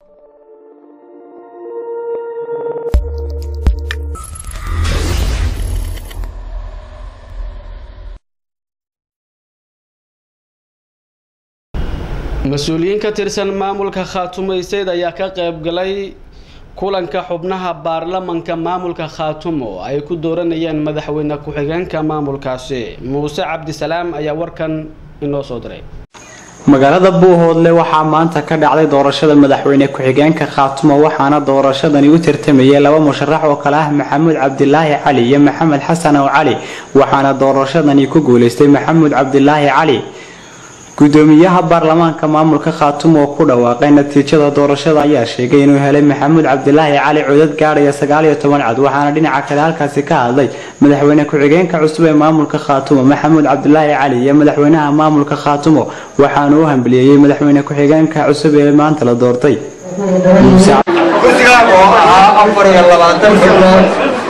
mas-uuliyiin ka tirsan maamulka khaatumayseed ayaa ka qayb galay kulanka xubnaha baarlamanka maamulka khaatumo ay ku dooranayeen madaxweyne ku-xigeenka maamulkaasi muuse cabdisalaam ayaa warkan inoo soo diray magaalada buuhoodle waxaa maanta ka dhacday doorashada madaxweyne ku-xigeenka khaatumo waxaana doorashadani u tartamayay laba musharax oo kale ah maxamuud cabdilaahi cali iyo maxamed xasan oo cali waxaana doorashadani ku guuleystay maxamuud cabdilaahi cali gudoomiyaha baarlamaanka maamulka khaatumo oo ku dhawaaqay natiijada doorashada ayaa sheegay inuu helay maxamuud cabdilaahi cali codad gaadhaya sagaal iyo toban cod waxaana dhinaca kale halkaasi ka hadlay madaxweyne ku-xigeenka cusub ee maamulka khaatumo maxamuud cabdilaahi cali iyo madaxweynaha maamulka khaatumo waxaana u hambaliyeeyey madaxweyne ku-xigeenka cusub ee maanta la doortay kursiga oo ahaa afar iyo labaatan xubnood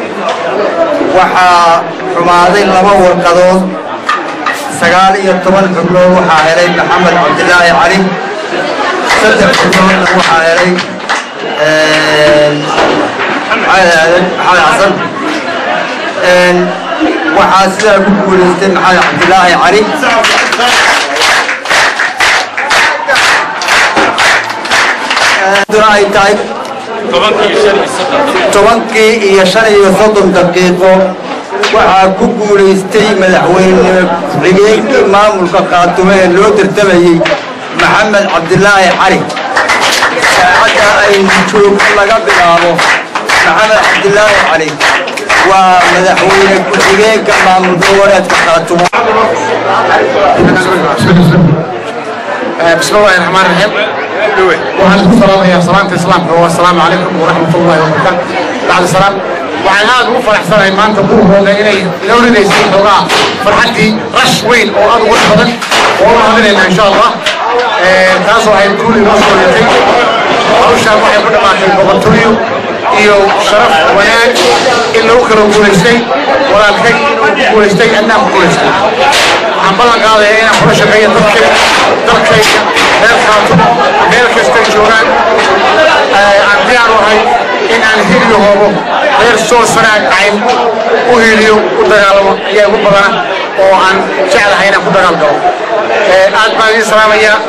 waxaa xumaaday laba warqadood sagaal iyo toban xubnood waxaa helay maxamed cabdilaahi cali saddex xubnoodna waxaa helay maxamed aadan maxamed xasan waxaa sidaa ku guulaystay maxamed cabdilaahi cali ay tahay tobankii iyo shan iyo soddon daqiiqo waxaa ku guulaystay madaxweyne ku-xigeenkii maamulka khaatumo ee loo tartamayey maxamed cabdilaahi cali saacadda aynu joogno laga bilaabo maxamed cabdilaahi cali waa madaxweyne ku-xigeenka maamul goboleedka khaatumo بسم الله الرحمن الرحيم waxaan isku salaamayaa salaanta islaamka oo assalaamu calaykum waraxmatullahi wabarakaatu bacda salaam waxaan aad ugu faraxsanahay maanta buurhooda inay inoo ridaysay xoogaa farxaddii rash weyn oo aad ugu badan oo la hadinayna insha allah taasoo ay guul inoo soo yatay hawshaan waxay ku dhammaatay boqortooyo iyo sharaf wanaag in lagu kala guulaystay walaalkay inuu ku guulaystay annaan ku guulaystay waxaan ballan qaadaya inaan kula shaqeeyo dadkayga dalkayga reer khaatumo meel kastay joogaan aan diyaar u ahay in aan hiliyo hoobo reer soo sanaag cayn u hiliyo u dagaalamo ayaa igu badana oo aan jeclahay inaan ku dagaal galo aad baan idiin salaamayaa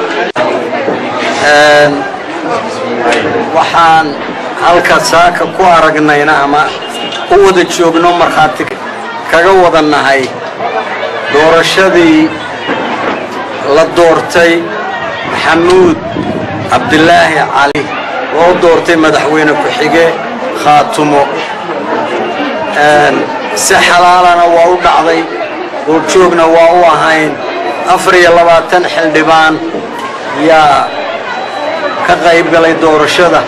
waxaan halka saaka ku aragnayna ama u wada joogno markhaati kaga wada nahay doorashadii la doortay maxamuud cabdilaahi cali loo doortay madaxweyne ku-xige khaatumo si xalaalana waa u dhacday goobjoogna waa u ahayn afar iyo labaatan xildhibaan yaa ka qayb galay doorashada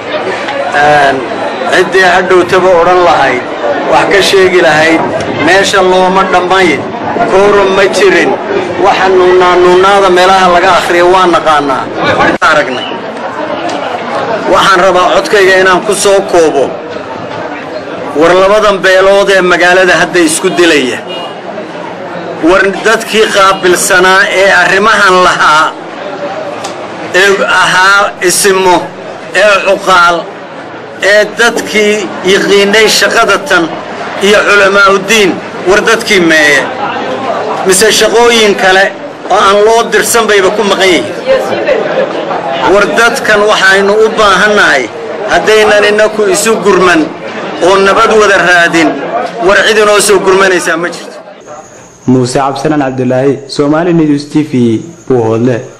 ciddii hadhowtaba odhan lahayd wax ka sheegi lahayd meesha looma dhammayn koorum ma jirin waxa nuunaa nuunaada meelaha laga akhriya waa naqaanaa aragnay waxaan rabaa codkayga inaan ku soo koobo war labadan beelood ee magaalada hadda isku dilaya war dadkii qaabilsanaa ee arrimahan lahaa ee ahaa isimo ee cuqaal ee dadkii yiqiinay shaqada tan iyo culamaa'uddiin war dadkii meeye mise shaqooyin kale oo aan loo dirsan bayba ku maqan yihiin war dadkan waxaynu u baahannahay haddaynan innaku isu gurman oo nabad wada raadin war cid inoo soo gurmanaysaa ma jirto muuse cabdisalaan cabdilaahi soomaali news t v buuhoodle